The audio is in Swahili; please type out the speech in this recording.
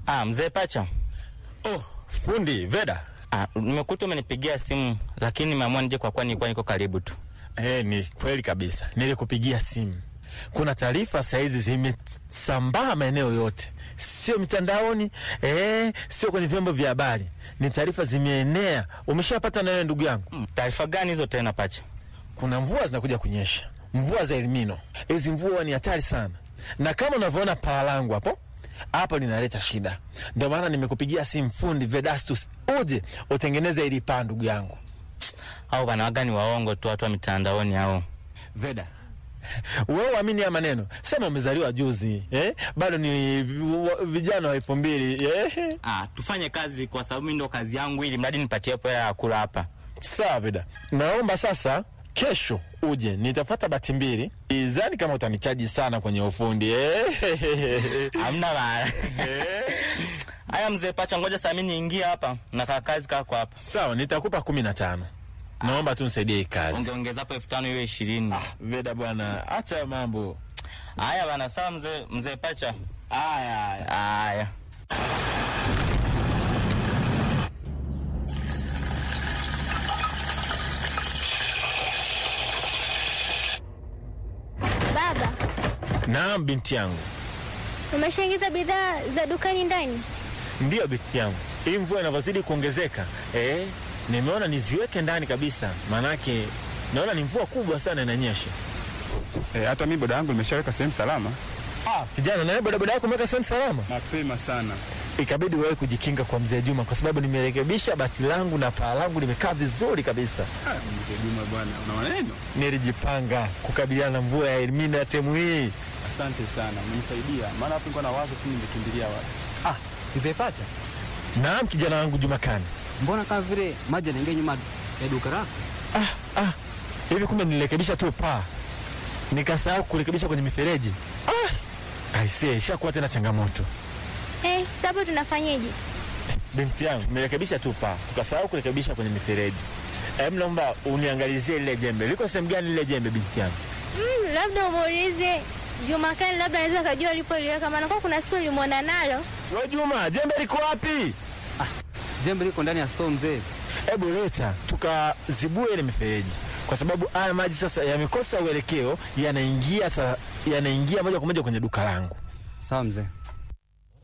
Ah, mzee Pacha. Oh, fundi Veda. Ah, nimekuta umenipigia simu lakini nimeamua nije kwa kuwa nilikuwa niko karibu tu. Eh, ni kweli kabisa, nilikupigia simu. Kuna taarifa saizi zimesambaa maeneo yote, sio mitandaoni eh, sio kwenye vyombo vya habari, ni taarifa zimeenea. Umeshapata na wewe ndugu yangu? Mm, Taarifa gani hizo tena Pacha? Kuna mvua zinakuja kunyesha, mvua za Elnino. Hizi mvua ni hatari sana, na kama unavyoona paa langu hapo hapo linaleta shida. Ndio maana nimekupigia simu fundi Vedastus, uje utengeneze ili paa, ndugu yangu Au bana waga ni waongo tu watu wa mitandaoni hao. Veda. Wewe uamini ya maneno, sema umezaliwa juzi eh? Bado ni vi- vijana wa elfu mbili eh? Ah, tufanye kazi kwa sababu mimi ndo kazi yangu ili mradi nipatie hapo hela ya kula hapa. Sawa Veda, naomba sasa kesho uje, nitafata bati mbili. Izani kama utanichaji sana kwenye ufundi eh? Hamna bana. Haya mzee Pacha, ngoja saa mimi niingie hapa na kaa kazi kako hapa. Sawa, nitakupa kumi na tano. Naomba tu nisaidie hii kazi. Ungeongeza hapo elfu tano iwe ishirini. Veda bwana, acha mambo Haya bana, sawa mzee mzee Pacha. haya haya. Haya. Baba, Naam binti yangu, umeshaingiza bidhaa za dukani ndani? ndiyo binti yangu, hii mvua inavyozidi kuongezeka eh, nimeona niziweke ndani kabisa, maanake naona ni mvua kubwa sana inanyesha. E, hata mi boda yangu nimeshaweka sehemu salama Ah, kijana, na wewe bodaboda yako umeweka sehemu salama? mapema sana. Ikabidi wewe kujikinga kwa mzee Juma, kwa sababu nimerekebisha bati langu na paa langu limekaa vizuri kabisa. Ah, Mzee Juma bwana, una maneno. Nilijipanga kukabiliana na mvua ya Elnino ya temu hii. Asante sana, umenisaidia maana hapo nilikuwa na wazo, si ningekimbilia wapi? Ah, mzee Pacha, Naam, kijana wangu Jumakani. mbona kama vile maji yanaingia nyuma ya duka lako? Ah, ah, hivi kumbe nilirekebisha tu paa nikasahau kurekebisha kwenye mifereji. Ah, aisee, ishakuwa tena changamoto. Eh, sasa tunafanyeje? Binti yangu, nimerekebisha tu paa, tukasahau kurekebisha kwenye mifereji. Em, naomba uniangalizie lile jembe, liko sehemu gani lile jembe, binti yangu? Mm, labda umuulize Jumakani, labda anaweza kujua alipoliweka, maana kwa kuna siku ulimwona nalo. We Juma, jembe liko wapi? Jembe liko ndani ya store mzee. Hebu leta tukazibue ile mifereji, kwa sababu haya maji sasa yamekosa uelekeo, yanaingia sa, yanaingia moja kwa moja kwenye duka langu. Sawa mzee.